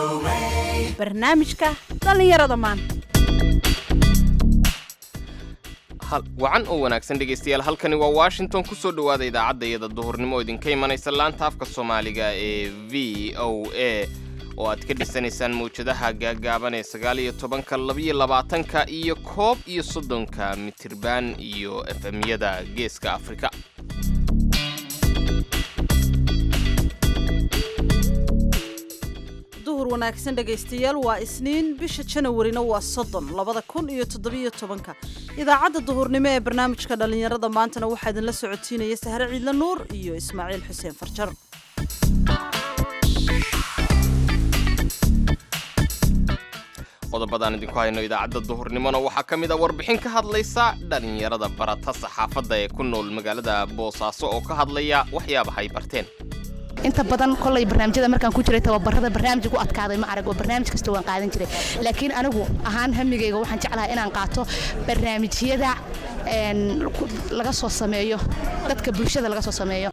barnaamijka dhallinyarada maanta wacan oo wanaagsan dhegaystayaal halkani waa washington ku soo dhowaada idaacadda iyada duhurnimo oo idinka imanaysa laanta afka soomaaliga ee v o a oo aad ka dhisanaysaan mawjadaha gaagaaban ee sagaal iyo tobanka labiyo labaatanka iyo koob iyo soddonka mitirban iyo efemyada geeska afrika duhur wanaagsan dhegaystayaal waa isniin bisha janawarina waa soddon labada kun iyo toddobiyo tobanka idaacadda duhurnimo ee barnaamijka dhallinyarada maantana waxaa idinla socotiinaya sahre ciidla nuur iyo ismaaciil xuseen farjar qodobadaan idinku hayno idaacadda duhurnimona waxaa ka mid a warbixin ka hadlaysa dhallinyarada barata saxaafadda ee ku nool magaalada boosaaso oo ka hadlaya waxyaabahay barteen inta badan kolay barnaamijyada markaan ku jiray tababarada barnaamij ku adkaaday ma arag oo barnaamij kasta waan qaadan jiray laakiin anigu ahaan hamigayga waxaan jeclahay inaan qaato barnaamijyada laga soo sameeyo dadka bulshada laga soo sameeyo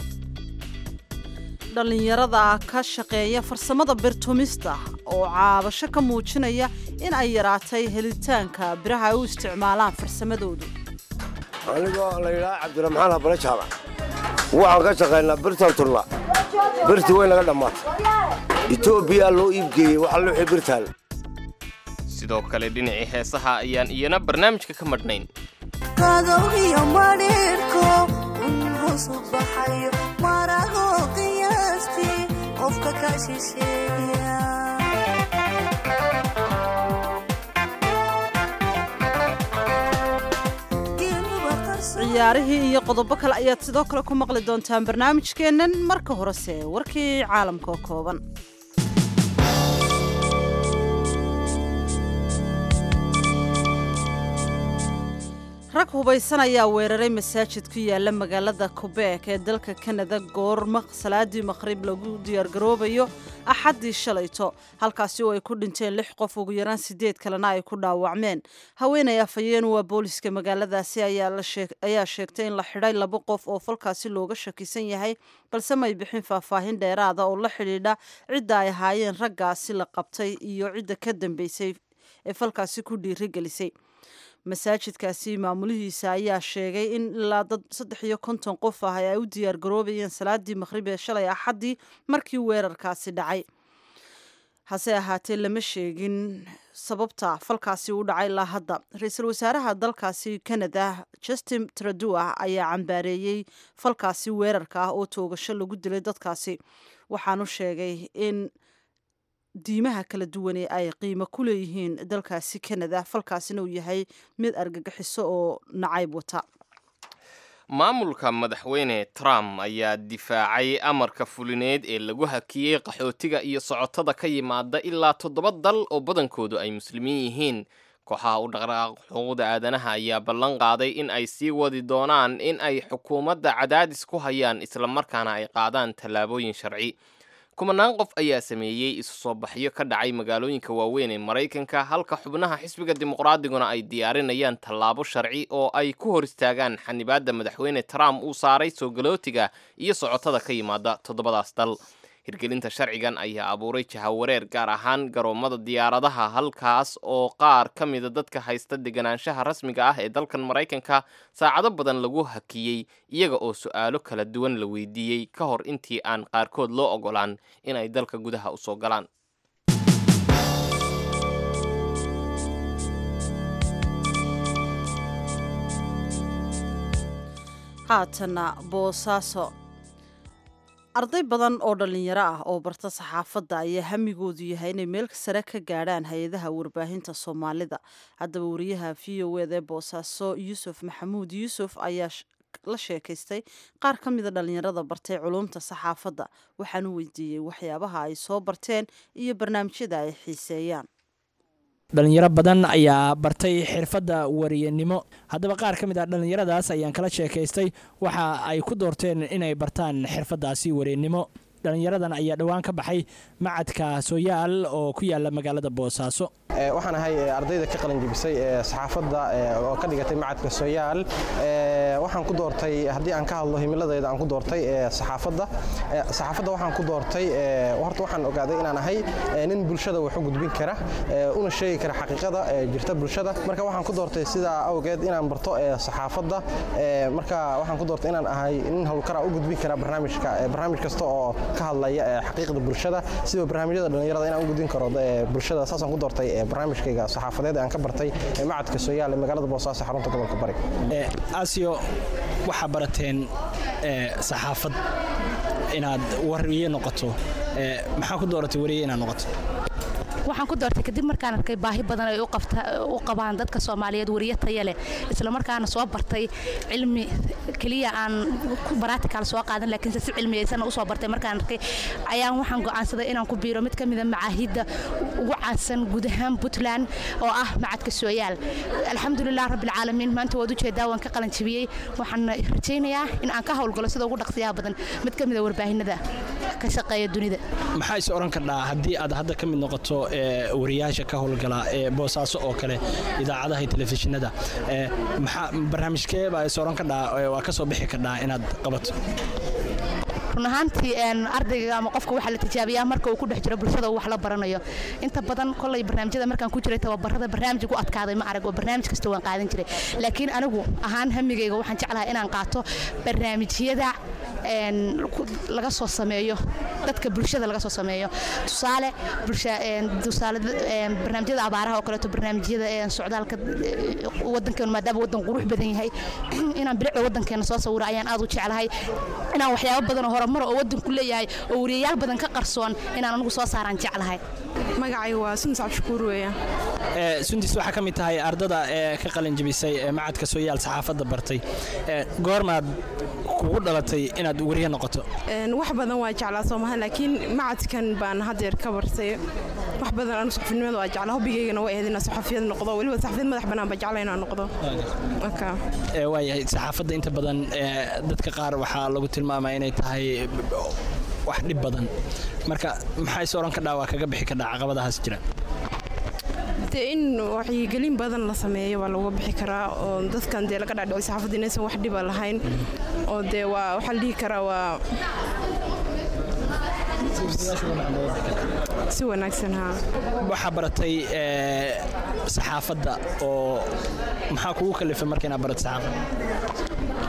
dhallinyarada ka shaqeeya farsamada birtumista oo caabasho ka muujinaya in ay yaraatay helitaanka biraha ay u isticmaalaan farsamadoodu anigoo la yidhaha cabdiraxmaan habale jaamac waxaan ka shaqaynaa birtan turla birtii way naga dhammaatay etoobiya loo iibgeeyey waxa luuxii birtaal sidoo kale dhinacii heesaha ayaan iyana barnaamijka ka madhnayn qadowgiyo madhiirko unhosu baxayo marago qiyaastii qofka ka shisheeya ciyaarihii iyo qodobo kale ayaad sidoo kale ku maqli doontaan barnaamijkeennan marka horese warkii caalamka oo kooban rag hubaysan ayaa weeraray masaajid ku yaala magaalada kubeek ee dalka kanada goor salaadii maqhrib lagu diyaargaroobayo axaddii shalayto halkaasi oo ay ku dhinteen lix qof ugu yaraan sideed kalena ay ku dhaawacmeen haweenay afhayeen waa booliska magaaladaasi ayaa sheegtay in la xidhay laba qof oo falkaasi looga shakisan yahay balse may bixin faahfaahin dheeraada oo la xidhiidha cidda ay ahaayeen raggaasi la qabtay iyo cidda ka dambeysay ee falkaasi ku dhiirigelisay masaajidkaasi maamulihiisa ayaa sheegay in ilaa dad saddex iyo konton qof ah ay u diyaar garoobayeen salaadii maqhrib ee shalay axaddii markii weerarkaasi dhacay hase ahaatee lama sheegin sababta falkaasi u dhacay ilaa hadda ra-iisul wasaaraha dalkaasi canada justin tradua ayaa cambaareeyey falkaasi weerarka ah oo toogasho lagu dilay dadkaasi waxaanu sheegay in diimaha kala duwane ay qiimo ku leeyihiin dalkaasi canada falkaasina uu yahay mid argagixiso oo nacayb wata maamulka madaxweyne trump ayaa difaacay amarka fulineed ee lagu hakiyey qaxootiga iyo socotada ka yimaada ilaa toddoba dal oo badankoodu ay muslimiin yihiin kooxaha u dhaqdhaqaaq xuquuqda aadanaha ayaa ballan qaaday in ay sii wadi doonaan in ay xukuumadda cadaadis ku hayaan islamarkaana ay qaadaan tallaabooyin sharci kumanaan qof ayaa sameeyey isu soo baxyo ka dhacay magaalooyinka waaweyn ee maraykanka halka xubnaha xisbiga dimuqraadiguna ay diyaarinayaan tallaabo sharci oo ay ku hor istaagaan xanibaadda madaxweyne trump uu saaray soo galootiga iyo socotada ka yimaada toddobadaas dal hirgelinta sharcigan ayaa abuuray jahawareer gaar ahaan garoommada diyaaradaha halkaas oo qaar ka mida dadka haysta deganaanshaha rasmiga ah ee dalkan maraykanka saacado badan lagu hakiyey iyaga oo su-aalo kala duwan la weydiiyey ka hor intii aan qaarkood loo ogolaan in ay dalka gudaha usoo galaan haatana boosaaso arday badan oo dhallinyaro ah oo barta saxaafadda ayaa hamigoodu yahay inay meel sare ka gaadhaan hay-adaha warbaahinta soomaalida haddaba wariyaha v o ed ee boosaaso yuusuf maxamuud yuusuf ayaa la sheekaystay qaar ka mida dhallinyarada bartay culumta saxaafadda waxaanu weydiiyey waxyaabaha ay soo barteen iyo barnaamijyada ay xiiseeyaan dhalinyaro badan ayaa bartay xirfadda wariyanimo haddaba qaar ka mid ah dhallinyaradaas ayaan kala sheekaystay waxa ay ku doorteen inay bartaan xirfaddaasi wariyanimo dhallinyaradan ayaa dhowaan ka baxay macadka sooyaal oo ku yaala magaalada boosaaso waxaan ahay ardayda ka qalinjibisay ee saxaafadda oo ka dhigatay macadka sooyaal waxaan ku doortay haddii aan ka hadlo himiladayda aan ku doortay saxaafadda saxaafadda waxaan ku doortay horta waxaan ogaaday inaan ahay nin bulshada wax u gudbin kara una sheegi kara xaqiiqada jirta bulshada marka waxaan ku doortay sidaa awgeed inaan barto saxaafadda marka waxaan ku doortay inaan ahay nin howlkara u gudbin kara barnaamijka barnaamij kasta oo ka hadlaya xaqiiqda bulshada sida barnaamijyada dhallinyarada inaan u gudbin karo bulshada saasaan ku doortay barnaamijkayga saxaafadeed aan ka bartay macadka sooyaal ee magaalada boosaaso xarunta gobolka bari asiyo waxaa barateen saxaafad inaad wariye noqoto maxaa ku dooratay wariye inaad noqoto waxaan ku doortay kadib markaan arkay baahi badan ay u qabaan dadka soomaaliyeed wariye taya leh isla markaana soo bartay cilmi keliya aan baratical soo qaadan laakiinse si cilmiyeysan usoo bartay markaan arkay ayaan waxaan go'aansaday inaan ku biiro mid ka mida macaahidda ugu caansan guud ahaan puntland oo ah macadka sooyaal alxamdulilah rabbilcaalamiin maanta waad ujeedaa waan ka qalanjibiyey waxaan rajaynayaa in aan ka howlgalo sida ugu dhaqsiyaha badan mid ka mida warbaahinada ka shaqeeya dunida maxaa is oran kardhaa haddii aad hadda ka mid noqoto wariyaasha ka howlgala ee boosaaso oo kale idaacadaha iyo telefishinada maxaa barnaamijkee baa is oran kardhaa waa ka soo bixi kardhaa inaad qabato run ahaantii ardayga ama qofka waxaa la tijaabiyaa marka uu ku dhex jiro bulshada uu wax la baranayo inta badan kolay barnaamijyada markaan ku jiray tababarada barnaamij ugu adkaaday ma arag oo barnaamij kasta waan qaadan jiray laakiin anigu ahaan hamigayga waxaan jeclahay inaan qaato barnaamijyada laga soo sameeyo dadka bulshada laga soo sameeyo tusaale tusaale barnaamijyada abaaraha oo kaleeto barnaamijyada socdaalka wadankeenu maadaama wadan qurux badan yahay inaan bilicda wadankeena soo sawiro ayaan aad u jeclahay inaan waxyaabo badan oo horumar oo wadanku leeyahay oo wariyayaal badan ka qarsoon inaan anigu soo saaraan jeclahay magacaygu waa sundis cabdishakuur weeyaan sundis waxaa ka mid tahay ardada ee ka qalin jabisay ee macadka sooyaal saxaafadda bartay goormaad kugu dhalatay inaad wariye noqoto wax badan waa jeclaa soomaha laakiin macadkan baan haddeer ka bartay wax badan anu saxafinimada waa jeclaa hobbigaygana waa ahayd inaan saxafiyad noqdo weliba saxafiyad madax bannaan baa jecla inaan noqdo waayahay saxaafadda inta badan dadka qaar waxaa lagu tilmaamaa inay tahay wax dhib badan marka maxaa is oran kadhaa waa kaga bixi kadhaa caqabadahaas jira dee in waxyigelin badan la sameeyo waa looga bixi karaa oo dadkan dee laga dhaadhico saxaafadda inaysan wax dhiba lahayn oo dee waa waxaa la dhihi karaa waa si wanaagsan haa waxaa baratay saxaafadda oo maxaa kugu kalifay marka inaad barato saxaafadda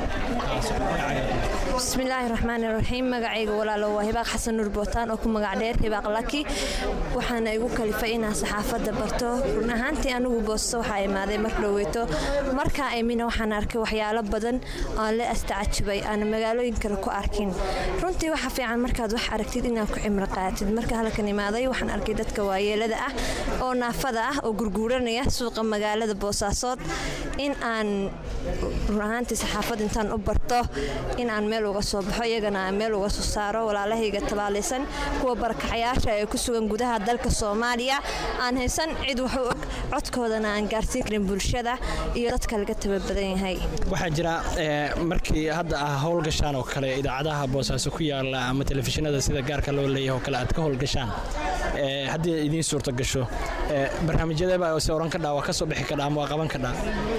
bismillaahi raxmaani raxiim magacayga walaalo waa hibaaq xasan nuur bootaan oo ku magac dheer hibaaq laki waxaana igu kalifay inaan saxaafadda barto run ahaantii anigu boosto waxaa imaaday mar dhoweyto markaa imina waxaan arkay waxyaalo badan oon la astacajibay aan magaalooyin kale ku arkin runtii waxa fiican markaad wax aragtid inaad ku cimro qaatid marka halkan imaaday waxaan arkay dadka waayeelada ah oo naafada ah oo gurguuranaya suuqa magaalada boosaasood in aan run ahaantii saxaafad intaan u barto in aan meel uga soo baxo iyagana aan meel uga soo saaro walaalahayga tabaalaysan kuwa barakacayaasha ee ku sugan gudaha dalka soomaaliya aan haysan cid wax u og codkoodana aan gaarsiin karin bulshada iyo dadka laga tababadan yahay waxaa jira markii hadda ah howlgashaan oo kale idaacadaha boosaaso ku yaala ama telefishinada sida gaarka loo leeyahay oo kale aad ka howlgashaan haddii idiin suurta gasho barnaamijyadeeba se oran kadhaa waa ka soo bixi kadhaa ama waa qaban kadhaa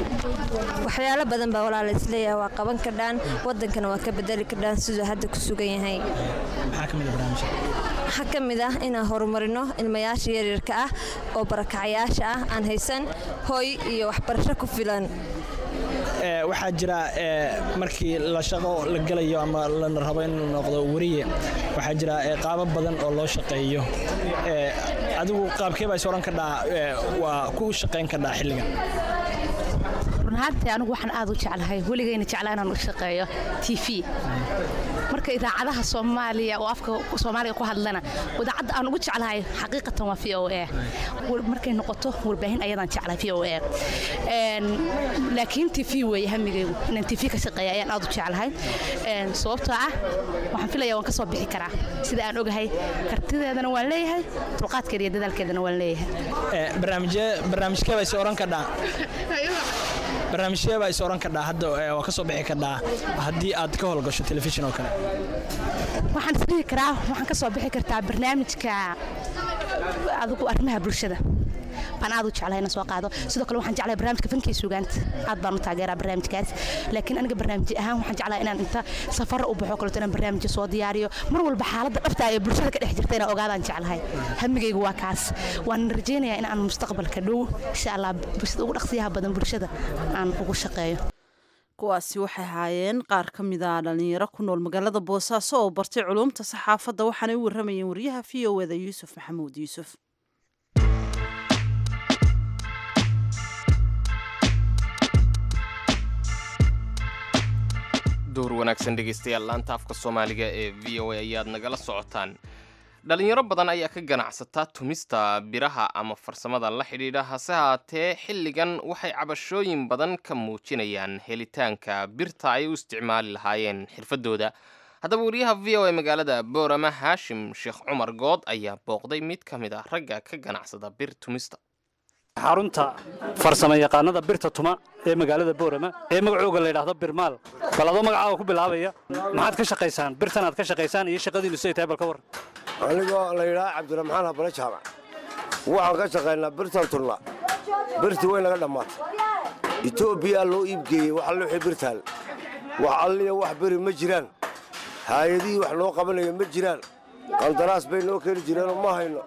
waxyaalo badan baa walaala isleeyahay waa qaban kadhaan wadankana waa ka bedeli kadhaan siduu hadda ku sugan yahay maxaa ka mid a barnaamijka waxaa ka mid ah inaan horumarino ilmayaasha yaryarka ah oo barakacayaasha ah aan haysan hooy iyo waxbarasho ku filan waxaa jira markii la shaqo la gelayo ama la rabo in la noqdo wariye waxaa jira qaabo badan oo loo shaqeeyo adigu qaabkee baa is oran kadhaa waa ku shaqayn kadhaa xilligan runahaantii anigu waxaan aad u jeclahay weligayna jeclaa inaan u shaqeeyo t v marka idaacadaha soomaaliya oo afka soomaaliga ku hadlana idaacadda aan ugu jeclahay xaqiiqatan waa v o a markay noqoto warbaahin ayadaan jeclahay v o a laakiin t v weeye hamigaygu inaan t v ka shaqeeya ayaan aad u jeclahay sababtoo ah waxaan filaya waan ka soo bixi karaa sida aan ogahay kartideedana waan leeyahay dulqaadkeeda iyo dadaalkeedana waan leeyahay barnaamijkee baa is oran kadhaa barnaamijyee baa is oran kadhaa hadda waa ka soo bixi kadhaa haddii aad ka howlgasho telefishin oo kale waxaan isdhihi karaa waxaan ka soo bixi kartaa barnaamijka adigu arrimaha bulshada baan aad u jeclahay inaan soo qaado sidoo kale waxaan jeclahay barnaamijka fankii suugaanta aad baan u taageeraa barnaamijkaas laakiin aniga barnaamij ahaan waxaan jeclahay inaan inta safar u baxo kaleeto inaan barnaamijyo soo diyaariyo mar walba xaaladda dhabta ee bulshada ka dhex jirta inaan ogaadaan jeclahay hamigaygu waa kaas waan rajaynayaa in aan mustaqbalka dhow insha allah bulshada ugu dhaqsiyaha badan bulshada aan ugu shaqeeyo kuwaasi waxay ahaayeen qaar ka mid a dhalinyaro ku nool magaalada boosaaso oo bartay culuumta saxaafadda waxaanay u warramayeen wariyaha v o eda yuusuf maxamuud yuusuf duhur wanaagsan dhegaystayaal laanta afka soomaaliga ee v o a ayaad nagala socotaan dhalinyaro badan ayaa ka ganacsata tumista biraha ama farsamada la xidhiidha hase haatee xilligan waxay cabashooyin badan ka muujinayaan helitaanka birta ay u isticmaali lahaayeen xirfadooda haddaba wariyaha v o a magaalada boorama haashim sheekh cumar good ayaa booqday mid ka mid ah ragga ka ganacsada bir tumista xarunta farsamo yaqaanada birta tuma ee magaalada boorama ee magacooga la yidhaahdo birmaal bal adoo magacaaga ku bilaabaya maxaad ka shaqaysaan birtan aad ka shaqaysaan iyo shaqadiinu siday tahay bal ka war anigoo la yidhaha cabdiraxmaan habale jaamac waxaan ka shaqaynaa birtan turna birtii way naga dhammaatay etoobiya loo iibgeeyey wax alle wixii birtaal wax alliya wax beri ma jiraan haayadihii wax noo qabanaya ma jiraan qandaraas bay noo keeni jireenoo ma hayno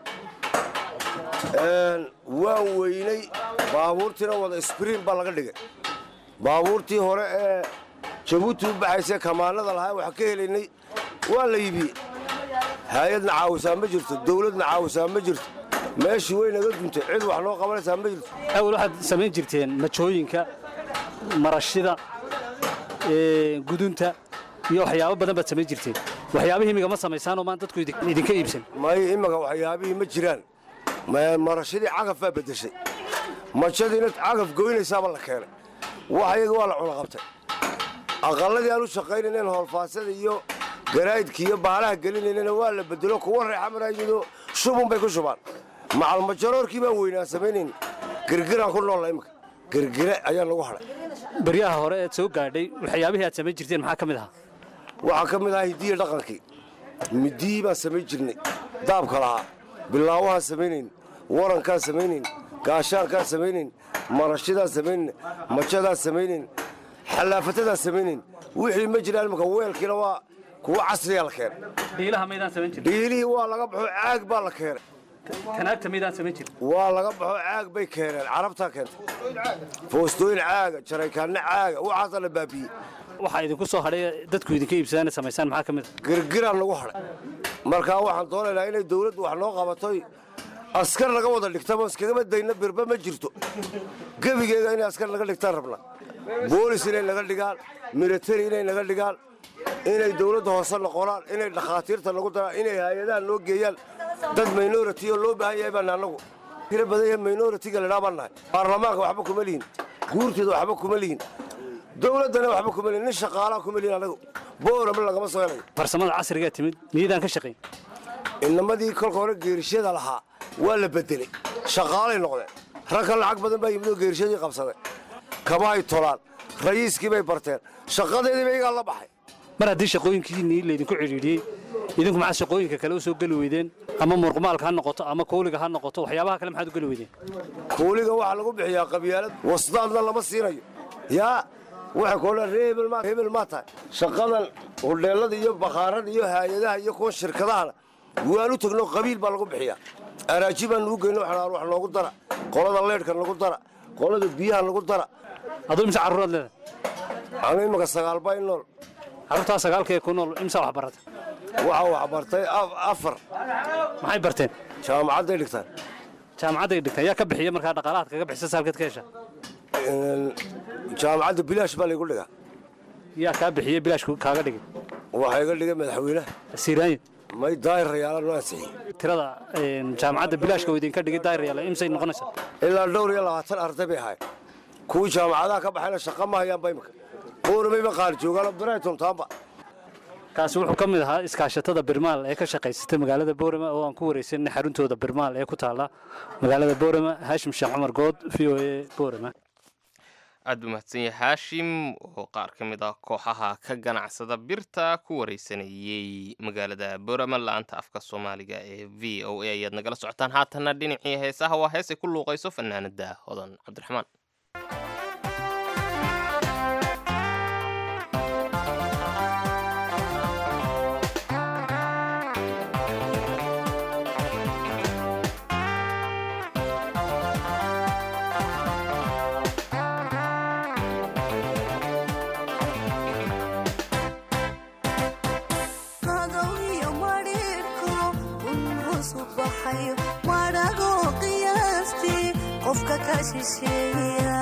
waan weynay baabuurtiina wada sbriin baa laga dhigay baabuurtii hore ee jabuuti u baxaysee kamaanada lahaa wax ka helaynay waa la iibiyey haayadna caawisaa ma jirto dawladna caawisaa ma jirto meeshii way naga duntay cid wax noo qabanaysaa ma jirto awal waxaad samayn jirteen majooyinka marashida gudunta iyo waxyaabo badan baad samayn jirteen waxyaabihii imiga ma samaysaanoo maan dadku idinka iibsan may imika waxyaabihii ma jiraan marashadii cagaf baa beddeshay majadiina cagaf goynaysaaba la keenay wax ayaga waa la cunaqabtay aqalladii aan u shaqaynayneen hoolfaasada iyo garaa'idka iyo baalaha gelinaynana waa la bedelo kuwa reexa maraayidoo shubun bay ku shubaan macalmajaroorkii baan weynaan samaynayna girgiraan ku noolla imika girgire ayaa lagu hadhay baryaha hore eed soo gaadhay waxyaabihii aad samayn jirteen maxaa ka mid ahaa waxaa ka mid ahaa hidiya dhaqankii midiyii baan samayn jirnay daabka lahaa bilaawahaan samaynayn warankaan samaynayn gaashaankaan samaynayn marashidaan samaynayn majadaan samaynayn xallaafatadaan samaynayn wixii ma jiraan imika weelkiina waa kuwa casriyaa la keenay dhiilaha maydaan samayn jirin dhiilihii waa laga baxo caag baa la keenay kanaagta maydaan samayn jirin waa laga baxo caag bay keeneen carabtaa keentay foostooyin caaga jaraykaanna caaga waxaasaa la baabiyey waxaa idinku soo hadhay dadku idinka iibsadaan samaysaan maxaa ka mid a girgiraan lagu hadhay markaa waxaan doonaynaa inay dawladdu wax noo qabatoy askar naga wada dhigtaba iskagama dayna birba ma jirto gebigeega inay askar naga dhigtaan rabnaa boolis inay naga dhigaan milatari inay naga dhigaan inay dawladda hoose noqonaan inay dhakhaatiirta nagu daraan inay hay-adaha noo geeyaan dad minority oo loo baahan yahay baana annagu tira badan yahay minority-ga ladhaa baan nahay baarlamaanka waxba kuma lihin guurteeda waxba kuma lihin dawladdana waxba kuma lihin nin shaqaalaa kuma lihin annagu boorama lagama soo helayo farsamada casrigaa timid miyaydaan ka shaqayn inamadii kolka hore geerishada lahaa waa la bedelay shaqaalay noqdeen ragka lacag badan baa yimid oo geerishadii qabsaday kabahay tolaan rayiiskii bay barteen shaqadeediiba iyagaa la baxay mar haddii shaqooyinkiinii laydinku cidhiidhiyey idinku maxaa shaqooyinka kale u soo geli weydeen ama murqumaalka ha noqoto ama kuuliga ha noqoto waxyaabaha kale maxaad u geli weydeen kuuliga waxaa lagu bixiyaa qabyaalad wasdaadna lama siinayo yaa waxay koodhaan ree hebel maa tahay shaqadan hudheellada iyo bakhaarada iyo haayadaha iyo kuwa shirkadahana waan u tegno qabiil baa lagu bixiyaa araaji baan nugu geyno waxaan wax noogu dara qolada leedhka nagu dara qolada biyaha nagu dara aduu imse carruuraad leedahay anu imika sagaal baa in nool carruurtaa sagaalka ee ku nool imse wax barata waxaa wax bartay afar maxay barteen jaamacadday dhigtaan jaamacadday dhigtaan yaa ka bixiya markaa dhaqaalahaad kaga bixisa saalkeed ka hesha jaamacadda bilaash baa laygu dhigaa yaa kaa bixiya bilaash kaaga dhigay waxaa iga dhigay madaxweynaha siiraanyo may daayirayaala noo ansixiyey tirada jaamacadda bilaashka oo idinka dhigay daayirayaala imsay noqonaysaa ilaa dhowr iyo labaatan arday bay ahayd kuwii jaamacadaha ka baxayna shaqa ma hayaanba imika booramayba qaar joogaano brighton taamba kaasi wuxuu ka mid ahaa iskaashatada birmaal ee ka shaqaysatay magaalada boorama oo aan ku waraysanay xaruntooda birmaal ee ku taala magaalada boorama haashim sheekh cumar good v o a boorama aad buu mahadsan yahay haashim oo qaar ka mid ah kooxaha ka ganacsada birta ku wareysanayey magaalada borama la-aanta afka soomaaliga ee v o a ayaad nagala socotaan haatanna dhinacii heesaha waa hees ay ku luuqayso fanaanada hodan cabdiraxmaan qadow iyo madhiidhko un hoos u baxayo madhago qiyaastii qofka ka shisheeya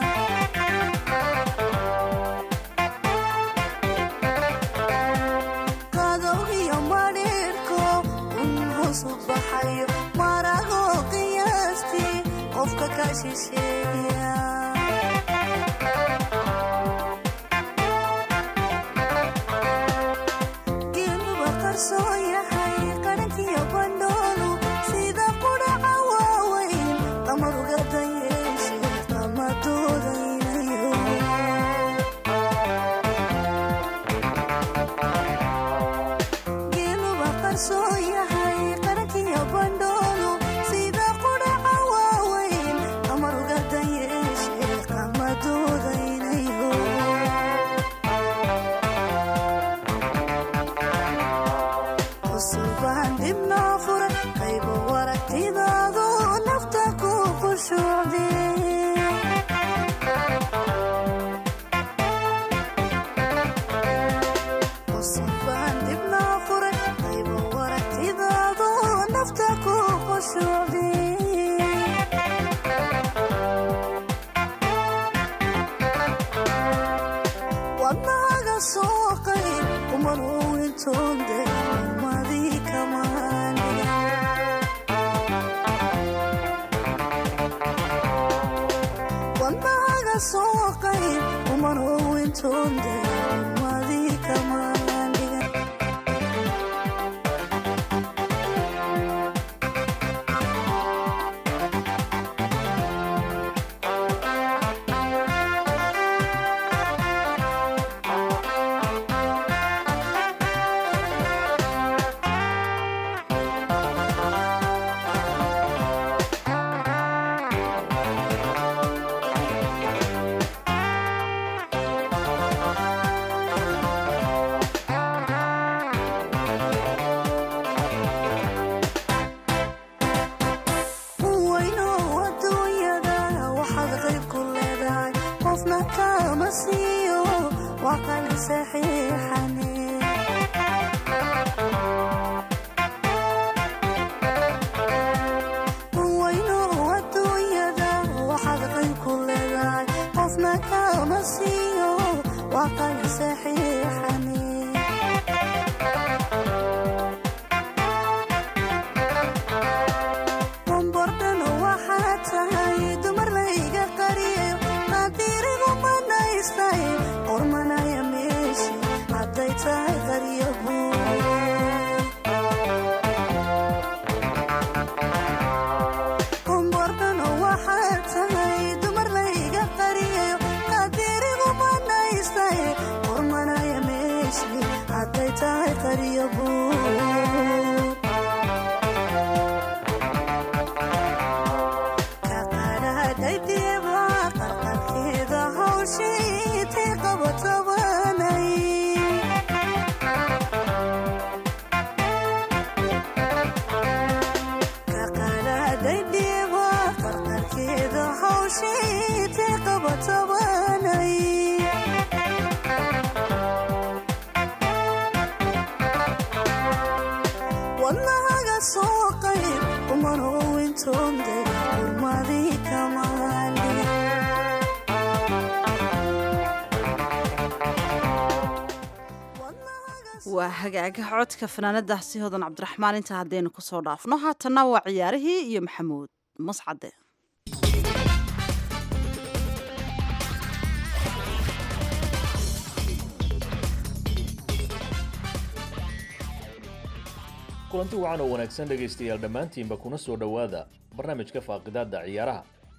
qadow iyo madhiidhko un hoos u baxayo madhago qiyaastii qofka ka shisheeya geeluba qarsoon yahay qarankiyo bandhoolu sida qudhaca waaweyn qamaruga dayeeshe qamadoodaynayo geeluba qarsoon yahay qarankiyo bandhoolu sida qudhaca waaweyn qamaruga dayeeshe qamadoodaynayo cusubaan dibnoo fura qaybo waragtidaadu nafta ku qushuucde cusubaan dibnoo fura qaybo waragtidaadu nafta ku qushuucde wadnahaga soo qayb kumanuu intoonde madii kamaani wadnahaga soo qayb kumanuu intoonde madii kamaaniga weyno adduunyada waxaad qayb ku leedahay qofna kama siiyo waa qali saxiixane weyno adduunyada waxaad qayb ku leedahay qofna kama siiyo waa qali saxiixane bombordhan waxaa tahay dumar layga qariyo qadirigu manaystay qormanaya meeshi hadday tahay qaryabu bombordhan waxaa tahay dumar layga qariyo qadirigu manaystay qormanaya meeshi hadday tahay qaryabu kaqadhadhaydiba qarqarkeeda hawshiitay qabatabanay kaqadhadhaydiba qarqarkeeda hawshiitay qabatabanay wadnahaga soo qayb kumanuu intoonde ulmadii kamaali waa hagaaga codka fanaanadaasi hodan cabdiraxmaan intaa haddaynu kusoo dhaafno haatanna waa ciyaarihii iyo maxamuud mascade kulanti wacan oo wanaagsan dhegaystayaal dhammaantiinba kuna soo dhowaada barnaamijka faaqidaadda ciyaaraha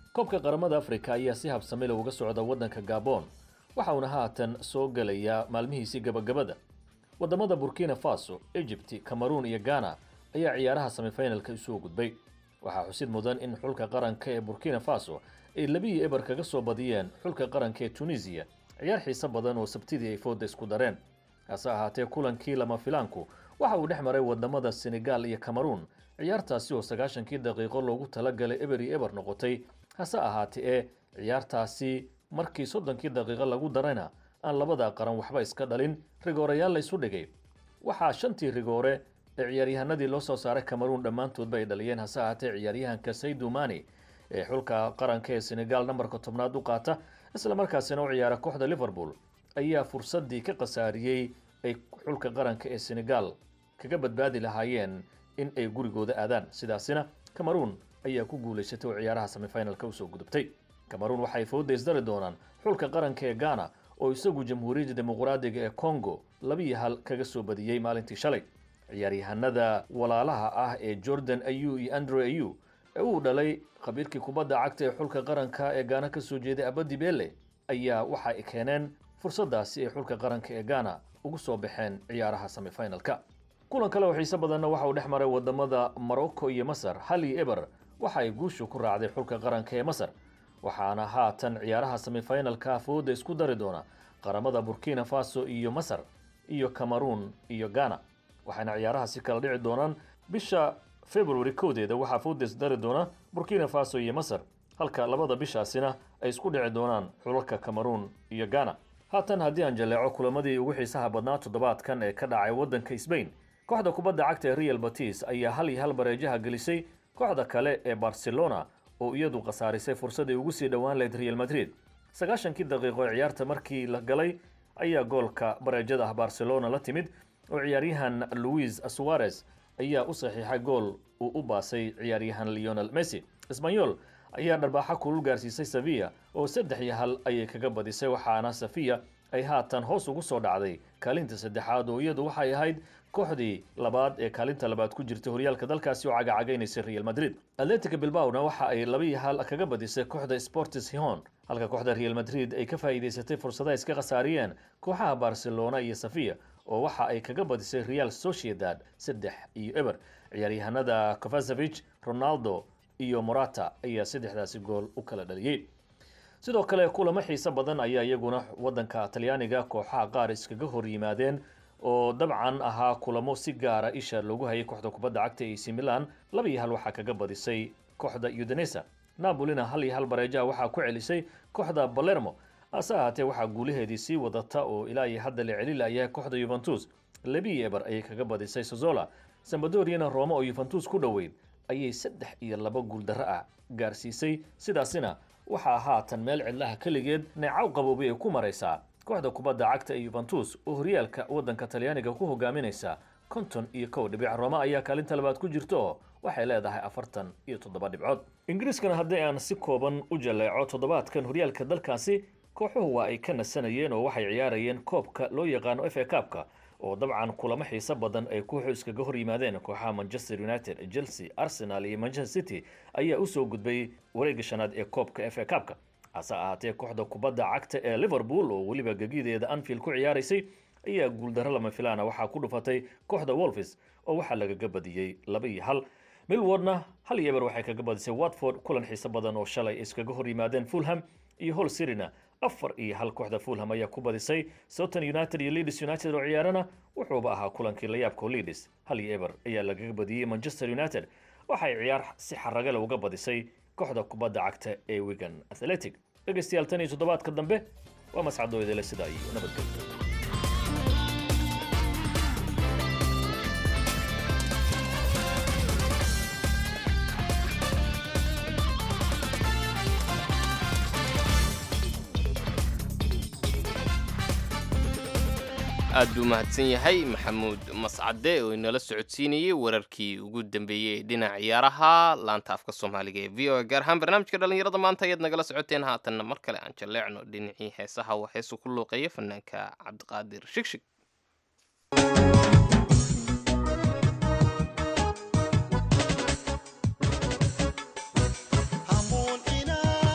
koobka qaramada afrika ayaa si habsamile uga socda waddanka gabon waxa uuna haatan soo gelayaa maalmihiisii gabagabada waddamada burkina faso egypt cameroon iyo ghana ayaa ciyaaraha semifinalka isugu gudbay waxaa xusid mudan in xulka qaranka ee burkina faso ay labiyi eber kaga soo badiyeen xulka qaranka ee tunisiya ciyaar xiise badan oo sabtidii ay fooda isku dareen hase ahaatee kulankii lama filaanku waxa uu dhex maray wadamada senegal iyo cameroon ciyaartaasi oo sagaashankii daqiiqo loogu talagalay eber iyo eber noqotay hase ahaatee ee ciyaartaasi markii soddonkii daqiiqo lagu darayna aan labada qaran waxba iska dhalin rigoorayaal la isu dhigay waxaa shantii rigoore ee ciyaaryahanadii loo soo saaray cameroon dhammaantoodba ay dhaliyeen hase ahaatee ciyaaryahanka saydu mani ee xulka qaranka ee senegal nambarka tobnaad u qaata isla markaasina u ciyaara kooxda liverpool ayaa fursadii ka khasaariyey ay xulka qaranka ee senegal kaga badbaadi lahaayeen in ay gurigooda aadaan sidaasina cameroon ayaa ku guulaysatay oo ciyaaraha semifinalka usoo gudubtay cameroon waxay fooda isdari doonaan xulka qaranka ee ghana oo isagu jamhuuriyadda dimuqraadiga ee congo labiyo hal kaga soo badiyey maalintii shalay ciyaaryahanada walaalaha ah ee jordan ayu iyo andre ayu ee uu dhalay khabiirkii kubadda cagta ee xulka qaranka ee gaana ka soo jeeday abadi bele ayaa waxa ay keeneen fursadaasi ay xulka qaranka ee ghana ugu soo baxeen ciyaaraha semifinalka kulan kale oo xiise badanna waxa uu dhex maray wadamada morocco iyo masar hal iyo eber waxa ay guushu ku raacday xulka qaranka ee masar waxaana haatan ciyaaraha semifinalka fooda isku dari doona qaramada burkina faso iyo masar iyo cameroon iyo ghana waxayna ciyaarahaasi kala dhici doonaan bisha february kowdeeda waxaa fooda isdari doona burkina faso iyo masar halka labada bishaasina ay isku dhici doonaan xulalka cameroon iyo ghana haatan haddii aan jaleeco kulamadii ugu xiisaha badnaa toddobaadkan ee ka dhacay waddanka sbain kooxda kubadda cagta ee real batis ayaa hal iyo hal bareejaha gelisay kooxda kale ee barcelona oo iyadu khasaarisay fursadii ugu sii dhowaan lahayd real madrid sagaashankii daqiiqo ee ciyaarta markii la galay ayaa goolka bareejada ah barcelona la timid oo ciyaaryahan louis suarez ayaa u saxiixay gool uu u baasay ciyaaryahan leonel messi sbanyol ayaa dharbaaxa kulul gaarsiisay sevilla oo saddex iyo hal ayay kaga badisay waxaana safiya ay haatan hoos ugu soo dhacday kaalinta saddexaad oo iyadu waxay ahayd kooxdii labaad ee kaalinta labaad ku jirta horyaalka dalkaasi oo cagacagaynaysay real madrid atletica bilbaona waxa ay laba iyo hal kaga badisay kooxda sportis hihon halka kooxda real madrid ay ka faa'iidaysatay fursadaha iska khasaariyeen kooxaha barcelona iyo safiya oo waxa ay kaga badisay real sociedad saddex iyo eber ciyaaryahanada kovasevich ronaldo iyo morata ayaa saddexdaasi gool u kala dhaliyey sidoo kale kulamo xiise badan ayaa iyaguna waddanka talyaaniga kooxaha qaar iskaga hor yimaadeen oo dabcan ahaa kulamo si gaara isha loogu hayay kooxda kubadda cagta ee ac milan laba iyo hal waxaa kaga badisay kooxda udanesa napolina hal iyo hal bareejaha waxaa ku celisay kooxda balermo hase ahaatee waxaa guulaheedii sii wadata oo ilaa iyo hadda la celi layahay kooxda yuventus labiyo eber ayay kaga badisay sozola sambadoriana roma oo yuventus ku dhoweyd ayay saddex iyo laba guuldarro ah gaarsiisay sidaasina waxaa haatan meel cidlaha keligeed neecaw qaboobay ay ku maraysaa kooxda kubadda cagta ee yuventus oo horyaalka waddanka talyaaniga ku hogaaminaysa konton iyo kow dhibic roma ayaa kaalinta labaad ku jirta oo waxay leedahay afartan iyo toddoba dhibcood ingiriiskana haddii aan si kooban u jaleeco toddobaadkan horyaalka dalkaasi kooxuhu waa ay ka nasanayeen oo waxay ciyaarayeen koobka loo yaqaano f a kaabka oo dabcan kulamo xiiso badan ay kooxu iskaga hor yimaadeen kooxaha manchester united chelsea arsenal iyo manchester city ayaa usoo gudbay wareegga shanaad ee koobka f a kaabka hase ahaatee kooxda kubadda cagta ee liverpool oo weliba gegideeda anfield ku ciyaaraysay ayaa guuldarro lama filaana waxaa ku dhufatay kooxda wolfis oo waxaa lagaga badiyey laba iyo hal milwardna hal iyo eber waxay kaga badisay watford kulan xiiso badan oo shalay iskaga hor yimaadeen fulham iyo hol sirina afar iyo hal kooxda fulham ayaa ku badisay southern united iyo leeds united oo ciyaarana wuxuuba ahaa kulankii layaabka leeds hal iyo eber ayaa lagaga badiyey manchester united waxay ciyaar si xaragale uga badisay kooxda kubadda cagta ee wigan athletic dhegaystayaal tan iyo toddobaadka dambe waa mascadooydale sidaa iyo nabadgelyo aad buu mahadsan yahay maxamuud mascade oo inala socodsiinayey wararkii ugu dambeeyey ee dhinaca ciyaaraha laanta afka soomaaliga ee v o a gaar ahaan barnaamijka dhallinyarada maanta ayaad nagala socoteen haatanna mar kale aan jalleecno dhinacii heesaha waa heesu ku luuqeeya fanaanka cabdiqaadir shigshig hamuun inaa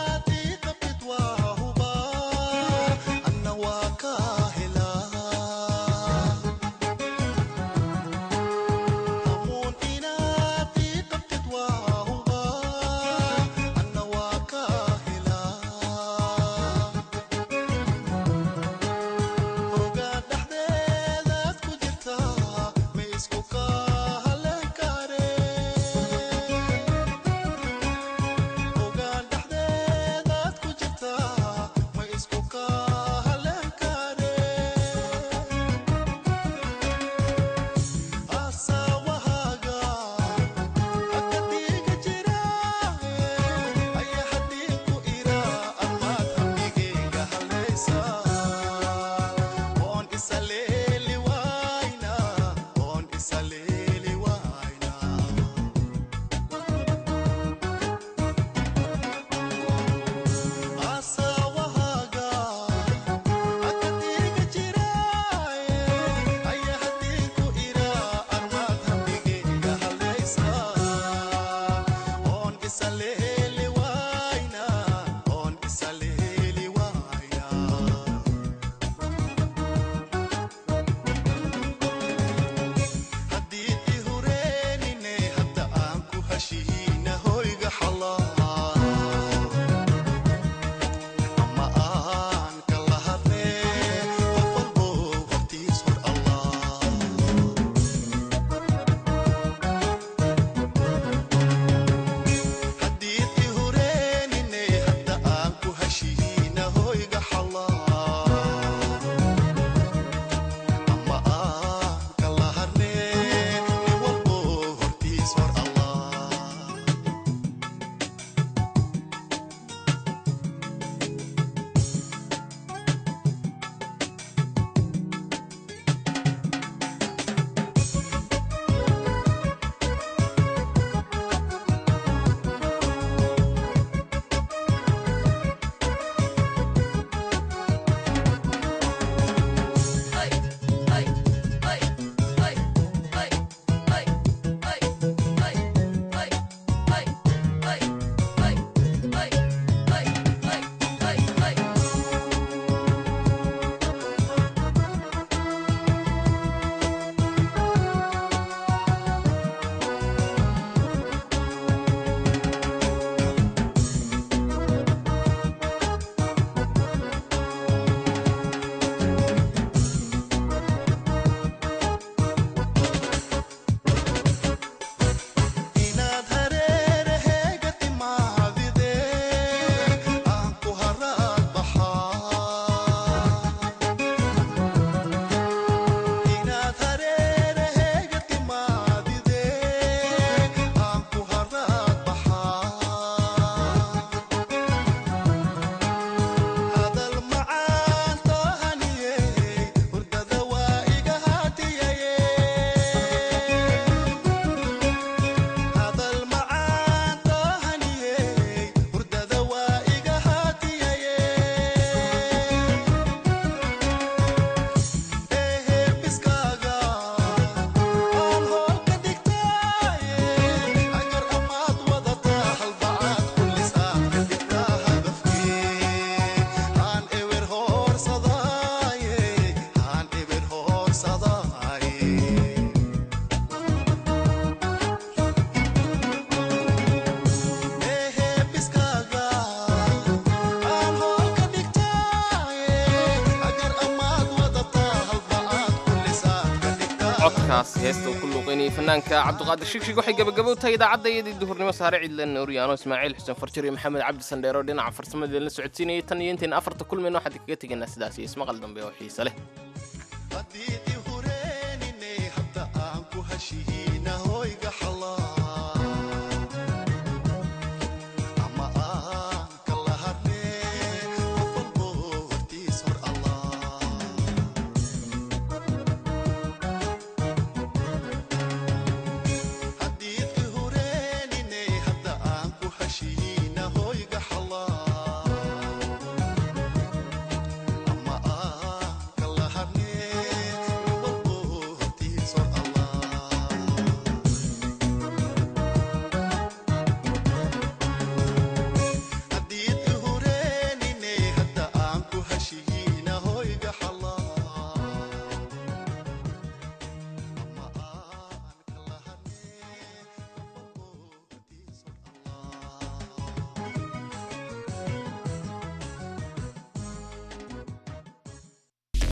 codkaas heesta uu ku luuqaynayay fanaanka cabdiqaadir shigshig waxay gabagabo u tahay idaacadda iyadii duhurnimo saare cidlan nuuriyaano ismaaciil xuseen farjir iyo maxamed cabdi sandheero dhinaca farsamada la socodsiinayay tan iyo intayn afarta kulmayno waxaan kaga tegaynaa sidaas iyo ismaqal dambe oo xiise leh